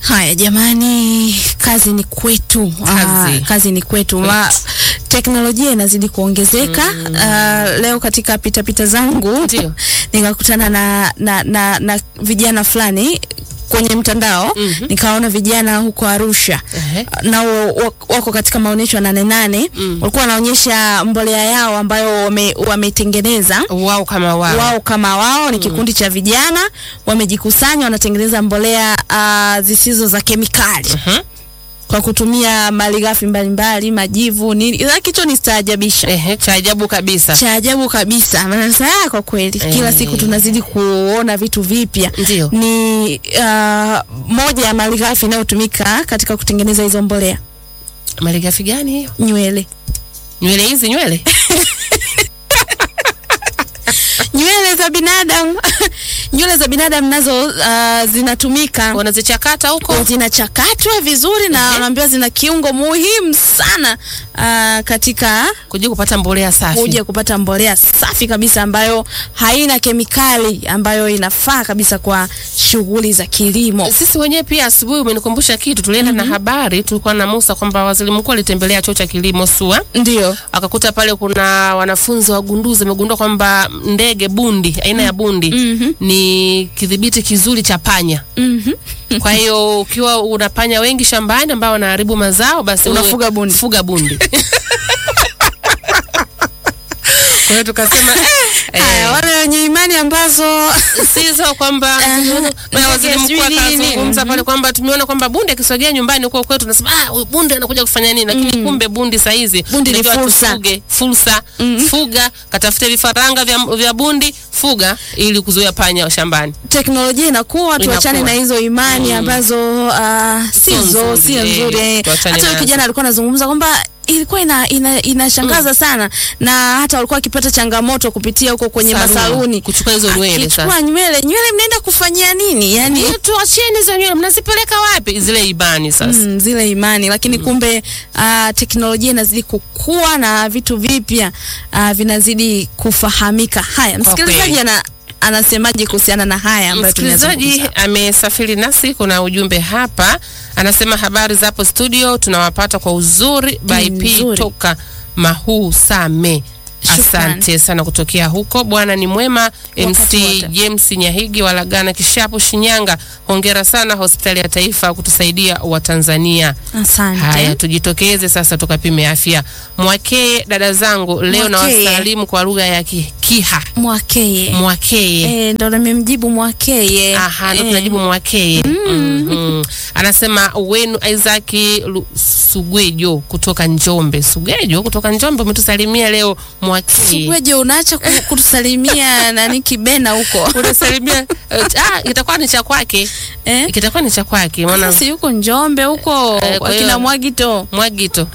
Haya jamani, kazi ni kwetu. Kazi. Ah, kazi ni kwetu. Ma, teknolojia inazidi kuongezeka. Ah, leo katika pitapita pita zangu Ndio. nikakutana na, na, na, na vijana fulani kwenye mtandao nikaona vijana huko Arusha Ehe. nao wak- wako katika maonyesho ya Nane Nane walikuwa wanaonyesha mbolea yao ambayo wame- wametengeneza Wao kama wao. wao kama wao ni kikundi cha vijana wamejikusanya, wanatengeneza mbolea uh, zisizo za kemikali Mhm. kwa kutumia malighafi mbalimbali, majivu nini. Ila kichwa ni staajabisha Ehe, cha ajabu kabisa. cha ajabu kabisa. Maana sasa ah, kwa kweli kila Eh. siku tunazidi kuona vitu vipya. Ndio. Ni uh, moja ya malighafi inayotumika katika kutengeneza hizo mbolea, Malighafi gani hiyo? nywele Nywele hizi nywele? nywele za binadamu nywele za binadamu nazo uh, zinatumika Wanazichakata huko? zinachakatwa vizuri na wanaambiwa zina kiungo muhimu sana uh, katika Kuja kupata mbolea safi. kuja kupata mbolea safi kabisa ambayo haina kemikali ambayo inafaa kabisa kwa shughuli za kilimo. Sisi wenyewe pia asubuhi umenikumbusha kitu, tulienda na habari, tulikuwa na Musa kwamba waziri mkuu alitembelea chuo cha kilimo SUA Ndio. akakuta pale kuna wanafunzi wagunduzi wamegundua kwamba ndege bundi aina ya bundi ni kidhibiti kizuri cha panya. Kwa hiyo ukiwa una panya wengi shambani ambao wanaharibu mazao, basi wewe Unafuga bundi. fuga bundi. Kwa hiyo tukasema eh, Haya, eh, wale wenye imani ambazo sizo kwamba Aha. na waziri Ndege mkuu sijui nini. akazungumza pale kwamba tumeona kwamba bundi akisogea nyumbani huko kwetu tunasema ah huyu bundi anakuja kufanya nini lakini kumbe bundi saa hizi Bundi ni tunajua fursa. tufuge fursa fuga katafute vifaranga vya, vya bundi fuga ili kuzuia panya wa shambani teknolojia inakuwa, tuachane na Inakuwa. hizo imani ambazo uh, Sio sizo nzuri, sio eh, nzuri. eh. tuachane Hata yule nazo. kijana alikuwa anazungumza kwamba ilikuwa ina, ina, inashangaza sana na hata walikuwa wakipata changamoto kupitia huko kwenye Saluni. masaluni Kuchukua hizo nywele Akichukua sasa. nywele nywele mnaenda kufanyia nini yani Eh, tuacheni hizo nywele mnazipeleka wapi zile ibani sasa Mm, zile imani lakini kumbe uh, teknolojia inazidi kukua na vitu vipya uh, vinazidi kufahamika. Haya, msikilizaji kweli. ana anasemaje kuhusiana na haya ambayo Msikilizaji tunazungumza? amesafiri nasi, kuna ujumbe hapa, anasema habari zapo studio, tunawapata kwa uzuri by P nzuri. toka Mahuu Same. Shukrani. Asante sana kutokea huko. Bwana ni mwema. MC wote. James Nyahigi wa Lagana Kishapu, Shinyanga, hongera sana hospitali ya taifa kutusaidia Watanzania. Asante. Haya, tujitokeze sasa tukapime afya. Mwakee dada zangu, leo na Mwakeye. wasalimu kwa lugha ya ki, Kiha. Mwakeye. Mwakee Eh, ndo nimemjibu Mwakeye. Aha, ndo Eh, tunajibu Mwakeye. Mhm. Anasema wenu Isaac Lu- Sugwejo kutoka Njombe. Sugwejo kutoka Njombe umetusalimia leo Mwakeye. Sugweje unaacha ku- kutusalimia nani kibena huko. Unasalimia eh, ah, itakuwa ni cha kwake. Eh? Kitakuwa ni cha kwake. Maana Sasa yuko Njombe huko Eh, kwa kwa hiyo- kina Mwagito. Mwagito.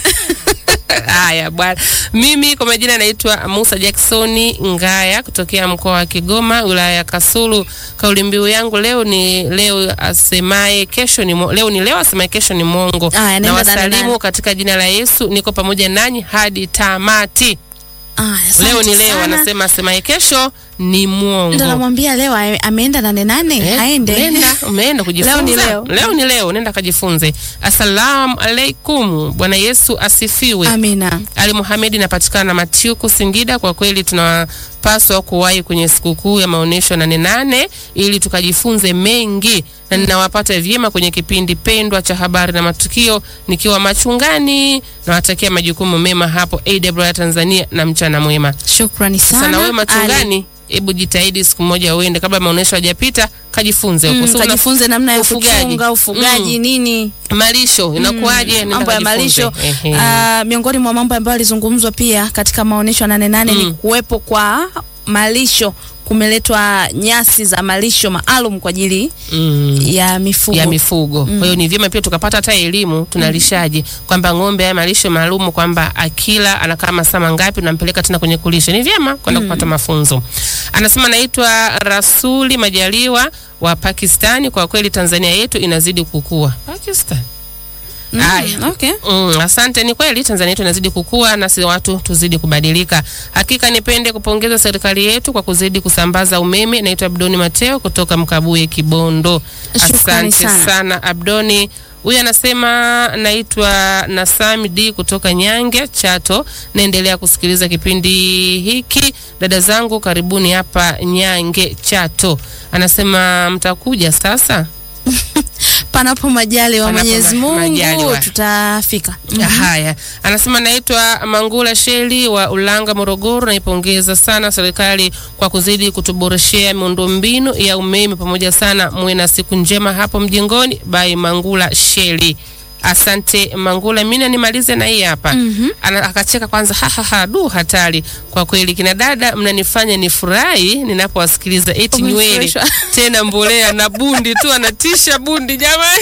Haya bwana, mimi kwa majina naitwa Musa Jacksoni Ngaya kutokea mkoa wa Kigoma, wilaya ya Kasulu. Kauli mbiu yangu leo ni leo asemaye kesho ni mo, leo ni leo asemaye kesho ni mwongo. Aya, Na nenda ndani wasalimu ndani. katika jina la Yesu, niko pamoja nanyi hadi tamati. Ah, asante Leo ni leo, sana. anasema asemaye kesho ni Ndo mwongo. namwambia leo ame- ameenda nane nane Eh, aende. Umeenda, umeenda kujifunza. Leo ni leo. Leo ni leo, nenda kajifunze. Assalamu alaikum. Bwana Yesu asifiwe. Amina. Ali Muhamedi inapatikana Matiuku, Singida. Kwa kweli tunapaswa kuwahi kwenye sikukuu ya maonyesho nane nane ili tukajifunze mengi, na ninawapata vyema kwenye kipindi pendwa cha habari na matukio nikiwa machungani. Nawatakia majukumu mema hapo AWR Tanzania na mchana mwema. Shukrani sana. Sana wewe Ali. machungani, hebu jitahidi siku moja uende kabla maonyesho hajapita, kajifunze huko. Mm, So, una- kajifunze namna ya ufugaji. kuchunga ufugaji Mm. nini malisho inakuwaje? Nenda mambo ya kajifunze. malisho Ehe. Ah, miongoni mwa mambo ambayo yalizungumzwa pia katika maonyesho ya nane nane ni kuwepo kwa malisho kumeletwa nyasi za malisho maalum kwa ajili Mm. ya mifugo ya mifugo. Kwa hiyo ni vyema pia tukapata hata elimu tunalishaje, kwamba ng'ombe haya malisho maalum, kwamba akila anakaa masaa mangapi, unampeleka tena kwenye kulisha. Ni vyema kwenda kupata mafunzo. Anasema naitwa Rasuli Majaliwa wa Pakistani. Kwa kweli Tanzania yetu inazidi kukua. Pakistan Haya. okay. Mm, asante. Ni kweli Tanzania yetu inazidi kukua na si watu tuzidi kubadilika. Hakika nipende kupongeza serikali yetu kwa kuzidi kusambaza umeme. Naitwa Abdoni Mateo kutoka Mkabuye, Kibondo. Shukrani Asante sana. sana Abdoni. Huyu anasema naitwa Nasami D kutoka Nyange Chato, naendelea kusikiliza kipindi hiki. Dada zangu karibuni hapa Nyange Chato. Anasema mtakuja sasa. Panapo majali wa Panapo Mwenyezi ma- Mungu majaliwa. tutafika. Haya, anasema naitwa Mangula Sheli wa Ulanga, Morogoro. Naipongeza sana serikali kwa kuzidi kutuboreshea miundombinu ya umeme pamoja sana. Muwe na siku njema hapo mjengoni. By Mangula Sheli. Asante Mangula, mimi nimalize na hii hapa. Ana, akacheka kwanza, ha ha ha, du hatari kwa kweli, kina dada mnanifanya nifurahi ninapowasikiliza, eti nywele Umefurahishwa? tena mbolea na bundi tu, anatisha bundi jamani.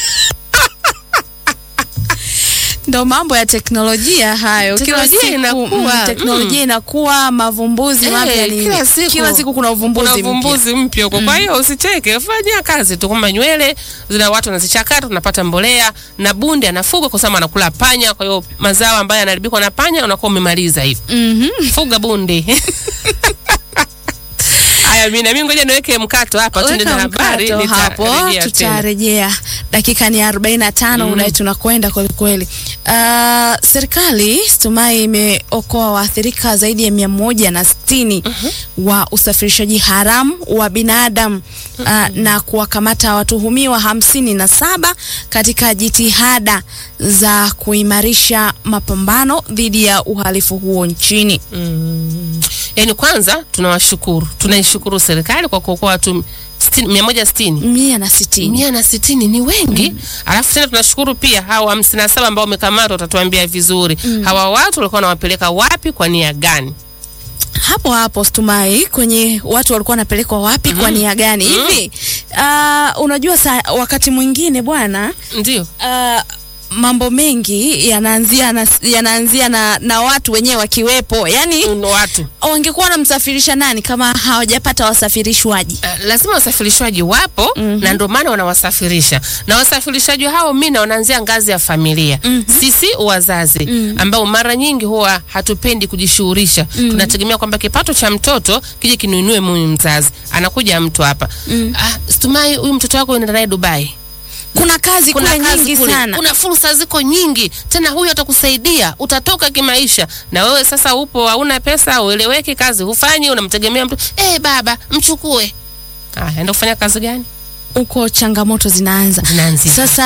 Ndo mambo ya teknolojia hayo. Kila Teknolojia siku inakuwa, mm, teknolojia inakuwa, mavumbuzi Eh, mapya ni kila siku. kila siku kuna uvumbuzi kuna mpya. uvumbuzi mpya huko. Kwa hiyo usicheke, fanyia kazi tu, kwamba nywele zina watu wanazichakata, tunapata mbolea na bundi anafuga kwa sababu anakula panya. Kwa hiyo mazao ambayo yanaharibikwa na panya unakuwa umemaliza hivi. Mhm. Fuga bundi. Haya, mimi na mimi ngoja niweke mkato hapa, tuende na Weka habari, mkato hapo, nitarejea tena. tutarejea. Dakika ni 45 mm. Unai tunakwenda kweli kweli. Uh, serikali Stumai imeokoa waathirika zaidi ya mia moja na sitini wa usafirishaji haramu wa binadamu uh, na kuwakamata watuhumiwa hamsini na saba katika jitihada za kuimarisha mapambano dhidi ya uhalifu huo nchini. Mm. Yaani kwanza tunawashukuru, tunaishukuru serikali kwa kuokoa watu sitini- mia moja sitini mia na sitini. mia na sitini ni wengi alafu tena tunashukuru pia hawa hamsini na saba ambao wamekamatwa watatuambia vizuri hawa watu walikuwa wanawapeleka wapi kwa nia gani hapo hapo Stumai, kwenye watu walikuwa wanapelekwa wapi kwa nia gani hivi? Uh, unajua sa, wakati mwingine bwana ndio uh, mambo mengi yanaanzia na, yanaanzia na, na watu wenyewe wakiwepo, yani mm. watu wangekuwa wanamsafirisha nani kama hawajapata wasafirishwaji? Uh, lazima wasafirishwaji wapo na ndio maana wanawasafirisha na wasafirishaji hao mina wanaanzia ngazi ya familia sisi wazazi ambao mara nyingi huwa hatupendi kujishughulisha tunategemea kwamba kipato cha mtoto kije kinuinue mume mzazi anakuja mtu hapa ah, stumai huyu mtoto wako unaenda naye dubai Kuna kazi kuna kule kazi nyingi kule, sana. kuna fursa ziko nyingi tena, huyu atakusaidia, utatoka kimaisha. Na wewe sasa upo hauna pesa, ueleweki, kazi hufanyi, unamtegemea mtu eh, baba mchukue. Ah, enda kufanya kazi gani? Huko changamoto zinaanza. Zinaanzia Sasa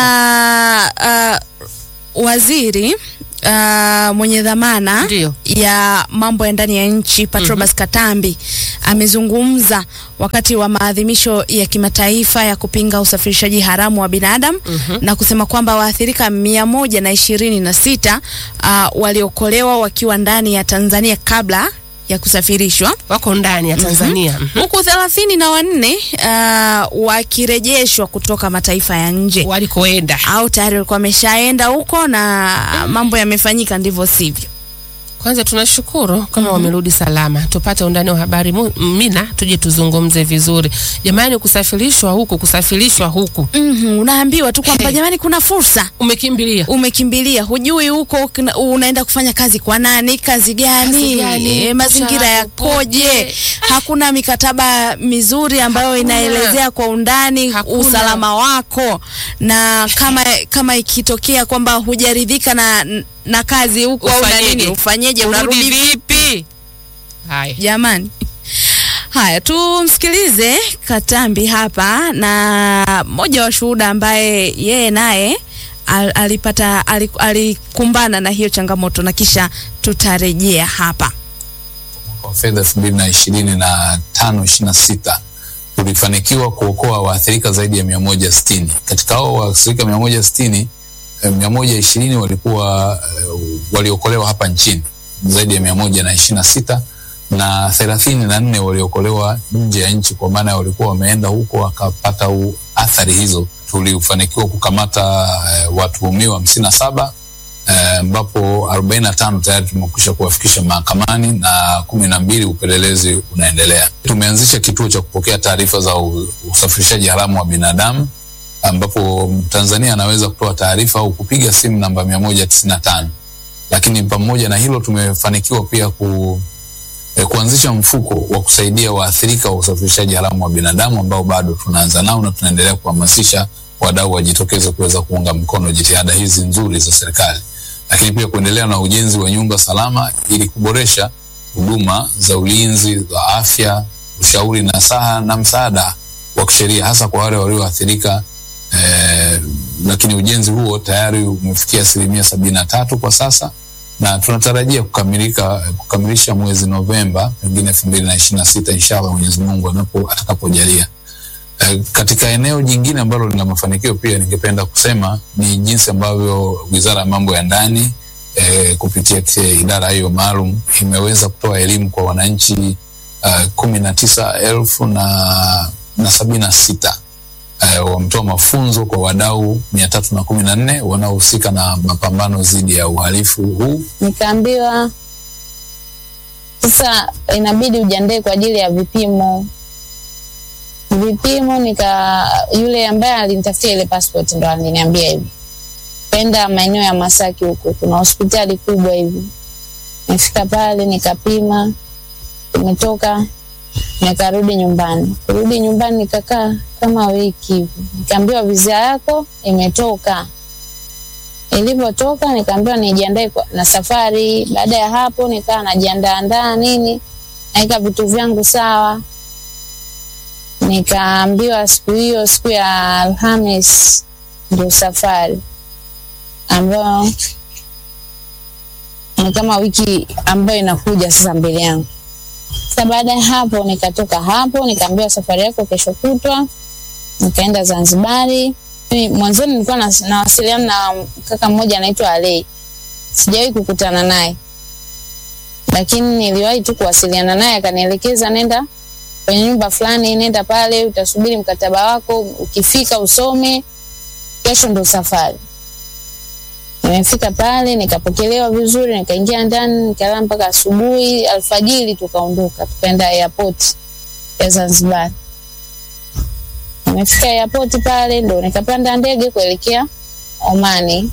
uh, waziri uh, mwenye dhamana Ndio. ya mambo ya ndani ya nchi Patrobas Katambi amezungumza wakati wa maadhimisho ya kimataifa ya kupinga usafirishaji haramu wa binadamu na kusema kwamba waathirika mia moja na ishirini na sita uh, waliokolewa wakiwa ndani ya Tanzania kabla ya kusafirishwa wako ndani ya Tanzania. Mhm. huku thelathini na wanne uh, wakirejeshwa kutoka mataifa ya nje Walikoenda au tayari walikuwa wameshaenda huko na mambo yamefanyika ndivyo sivyo. kwanza tunashukuru kama wamerudi salama. Tupate undani wa habari mu- mina, tuje tuzungumze vizuri. Jamani, kusafirishwa huku, kusafirishwa huku, Mhm, unaambiwa tu kwamba Hey. jamani, kuna fursa umekimbilia umekimbilia, hujui huko kina- unaenda kufanya kazi kwa nani, kazi gani, Kazi gani, eh, mazingira mshahara yakoje? upoje? Hakuna mikataba mizuri ambayo Hakuna. inaelezea kwa undani Hakuna. usalama wako, na kama kama ikitokea kwamba hujaridhika na na kazi huko au na Ufanyeje? nini, ufanyeje? urudi Unarudi vipi? Haya. Jamani, haya tumsikilize Katambi hapa na mmoja wa shuhuda ambaye yeye naye al, alipata ali- alikumbana na hiyo changamoto na kisha tutarejea hapa. wa fedha elfu mbili na ishirini na tano ishirini na sita tulifanikiwa kuokoa waathirika zaidi ya mia moja sitini katika hao waathirika mia moja sitini mia moja ishirini walikuwa eh, waliokolewa hapa nchini zaidi ya mia moja na ishirini na sita na thelathini na nne waliokolewa nje ya nchi kwa maana walikuwa wameenda huko wakapata u- athari hizo tulifanikiwa kukamata eh, watuhumiwa hamsini na saba eh, ambapo 45 tayari tumekwisha kuwafikisha mahakamani na kumi na mbili upelelezi unaendelea. Tumeanzisha kituo cha kupokea taarifa za u- usafirishaji haramu wa binadamu ambapo Tanzania anaweza kutoa taarifa au kupiga simu namba mia moja tisini na tano lakini pamoja na hilo tumefanikiwa pia ku, eh, kuanzisha mfuko wa kusaidia waathirika wa usafirishaji haramu wa binadamu ambao bado tunaanza nao na tunaendelea kuhamasisha wadau wajitokeze kuweza kuunga mkono jitihada hizi nzuri za serikali, lakini pia kuendelea na ujenzi wa nyumba salama ili kuboresha huduma za ulinzi za afya, ushauri na saha na msaada wa kisheria hasa kwa wale walioathirika. Eh, lakini ujenzi huo tayari umefikia asilimia sabini na tatu kwa sasa na tunatarajia kukamilika kukamilisha mwezi Novemba pengine elfu mbili na ishirini na sita inshallah Mwenyezi Mungu anapo atakapojalia. Eh, katika eneo jingine ambalo lina mafanikio pia ningependa kusema ni jinsi ambavyo Wizara ya Mambo ya Ndani eh, kupitia kile idara hiyo maalum imeweza kutoa elimu kwa wananchi uh, kumi na tisa elfu na, na sabini na sita uh, wametoa mafunzo kwa wadau mia tatu na kumi na nne wanaohusika na mapambano dhidi ya uhalifu huu. Nikaambiwa sasa inabidi ujiandae kwa ajili ya vipimo. Vipimo nika yule ambaye alinitafutia ile passport ndo aliniambia hivi, penda maeneo ya Masaki huko, kuna hospitali kubwa hivi. Nifika pale nikapima, nimetoka nikarudi nyumbani. Kurudi nyumbani nikakaa kama wiki hivi, nikaambiwa visa yako imetoka. Ilivyotoka nikaambiwa nijiandae kwa- na safari. Baada ya hapo nikaa najiandaa andaa nini, naweka vitu vyangu sawa. Nikaambiwa siku hiyo, siku ya Alhamis ndio safari ambayo ni kama wiki ambayo inakuja sasa mbele yangu. Sasa baada ya hapo nikatoka hapo, nikaambiwa safari yako kesho kutwa, nikaenda Zanzibari. Mimi Mwanzoni nilikuwa nas- nawasiliana na kaka mmoja anaitwa Alei, sijawahi kukutana naye, lakini niliwahi tu kuwasiliana naye, akanielekeza nenda kwenye nyumba fulani, nenda pale, utasubiri mkataba wako, ukifika usome, kesho ndo safari. Nimefika pale nikapokelewa vizuri, nikaingia ndani, nikalala mpaka asubuhi. Alfajiri tukaondoka tukaenda airport ya Zanzibar. Nimefika airport pale ndo nikapanda ndege kuelekea Omani.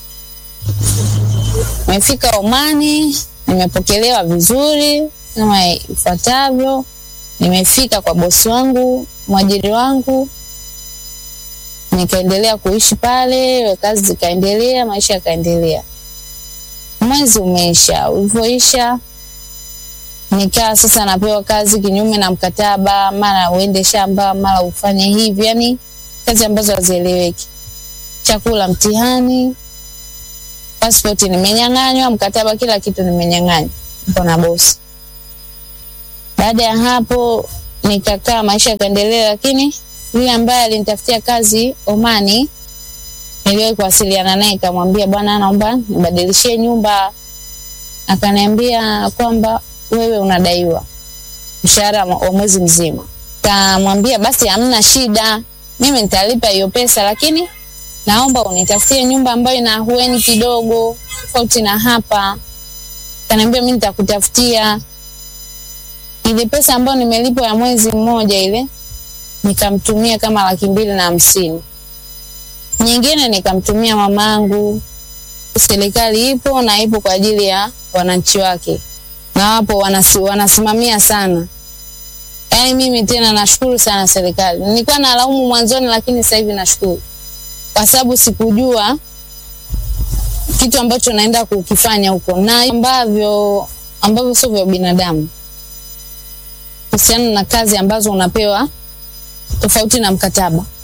Nimefika Omani, nimepokelewa vizuri kama ifuatavyo. Nimefika kwa bosi wangu, mwajiri wangu, nikaendelea kuishi pale, kazi zikaendelea, maisha yakaendelea. Mwezi umeisha, ulivyoisha nikaa sasa napewa kazi kinyume na mkataba, mara uende shamba, mara ufanye hivi, yani kazi ambazo hazieleweki. Chakula mtihani, pasipoti nimenyang'anywa, mkataba, kila kitu nimenyang'anywa, niko na bosi. Baada ya hapo nikakaa, maisha yakaendelea, lakini yule ambaye alinitafutia kazi Omani, niliwahi kuwasiliana naye, nikamwambia bwana, naomba nibadilishie nyumba. Akaniambia kwamba wewe unadaiwa mshahara wa mwezi mzima. Kamwambia basi hamna shida, mimi nitalipa hiyo pesa, lakini naomba unitafutie nyumba ambayo ina ahueni kidogo, tofauti na hapa. Kaniambia mimi nitakutafutia ile pesa ambayo nimelipwa ya mwezi mmoja ile nikamtumia kama laki mbili na hamsini. Nyingine nikamtumia mamangu. Serikali ipo na ipo kwa ajili ya wananchi wake, na wapo wanasi, wanasimamia sana. Yaani mimi tena nashukuru sana serikali. Nilikuwa nalaumu mwanzoni, lakini sasa hivi nashukuru kwa sababu sikujua kitu ambacho naenda kukifanya huko na ambavyo ambavyo sio vya binadamu, kuhusiana na kazi ambazo unapewa tofauti na mkataba.